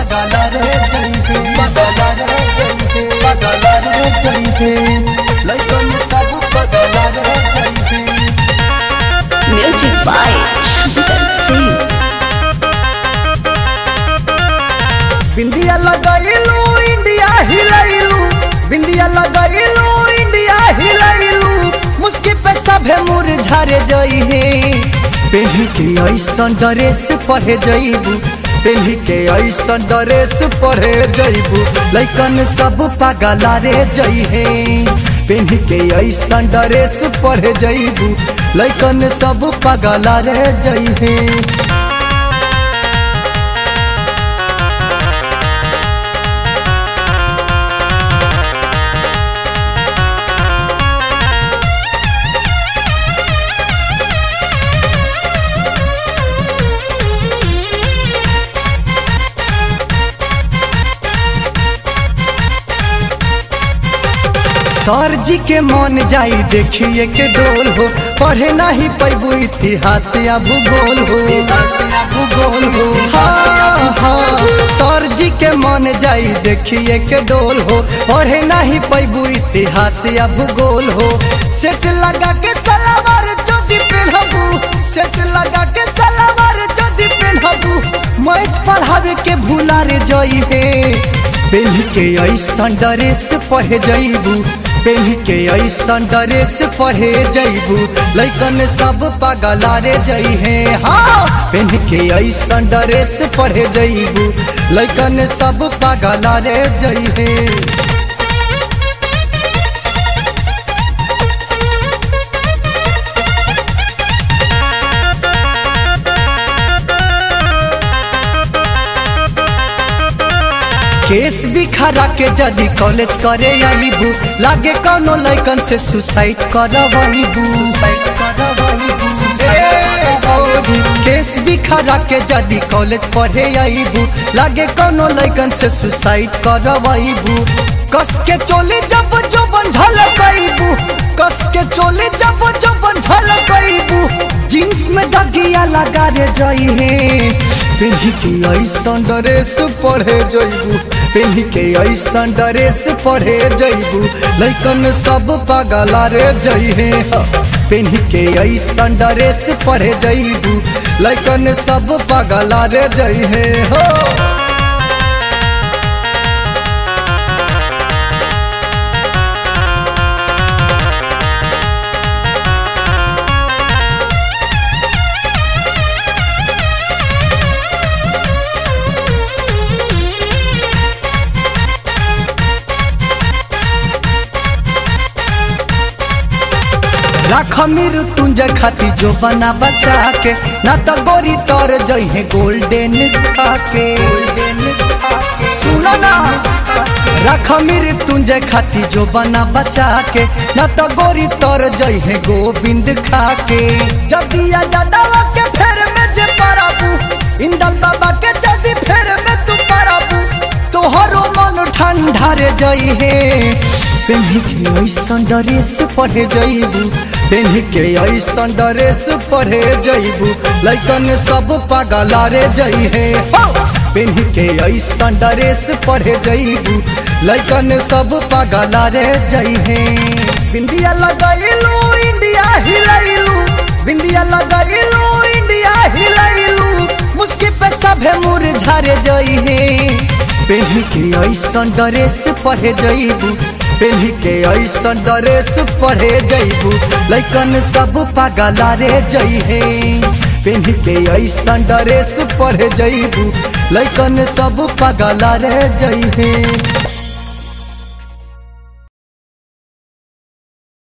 पगला रे जइहे पगला रे जइहे पगला रे जइहे लइकन सब पगला रे जइहे Music by Shankar Singh. बिंदिया लगैलू इंडिया हिलैलू बिंदिया लगैलू इंडिया हिलैलू मुस्की पे सभे मुरझारे जइहे पेन्ही के ऐसन ड्रेस पढ़े जइबू पेन्ही के ऐसन ड्रेस पढ़े जइबू लइकन सब पागला रे जइहे पेन्ही के ऐसन ड्रेस पढ़े जइबू लइकन सब पागला रे जइहे सर जी के मन जाई देखिए के डोल हो पढ़े नहीं पैबू इतिहास या भूगोल हो भूगोल हो हाँ, हाँ। सर जी के मन जाई देखिए के डोल हो पढ़े नहीं पैबू इतिहास या भूगोल हो सेट लगा के सलावार जदि पहनबू सेट लगा के सलावार जदि पहनबू मैथ पढ़ावे के भूला रे जइहे पेन्ही के ऐसन ड्रेस पढ़े जइबू पेन्ही के ऐसन ड्रेस पढ़े जइबू लइकन सब पगला रे जइहे हाँ पेन्ही के ऐसन ड्रेस पढ़े जइबू लइकन सब पगला रे जइहे केस भी खरा के जदी कॉलेज करे आईबू लागे कौनो लइकन से सुसाइड करवाईबू सुसाइड करवाईबू केस भी खरा के जदी कॉलेज पढ़े आईबू लागे कौनो लइकन से सुसाइड करवाईबू कस के चोली जब जो बंधल कईबू कस के चोली जब जो बंधल कईबू जींस में दगिया लगा रे जइहे पेन्ही के ऐसन ड्रेस पढ़े जइबू पेन्ही के ऐसन ड्रेस पढ़े जइबू लइकन सब पागला रे जइहे ह। पेन्ही के ऐसन ड्रेस पढ़े जइबू लइकन सब पागला रे जइहे हो राख मीर तुंज खाती जो बना बचा के ना तो गोरी तोर जइहे गोल्डन खाके सुनो ना राख मीर तुंज खाती जो बना बचा के ना तो गोरी तोर जइहे गोविंद खाके जदिया जदावा के फेर में जे पराबू इंदल बाबा के जदी फेर में तू पराबू तोहरो मन ठंडा रे जइहे पेन्ही के ऐसन ड्रेस पढ़े जइबू पेन्ही के ऐसन ड्रेस पढ़े जइबू लइकन सब पागला रे जइहे हो पेन्ही के ऐसन ड्रेस पढ़े जइबू लइकन सब पागला रे जइहे बिंदिया लगैलू इंडिया हिलैलू बिंदिया लगैलू इंडिया हिलैलू मुस्की पे सभे मुरझारे जइहे पेन्ही के ऐसन ड्रेस पढ़े जइबू पेन्ही के ऐसन ड्रेस पढ़े जइबू लइकन सब पागला रे जइहे पेन्ही के ऐसन ड्रेस पढ़े जइबू लइकन सब पागला रे जइहे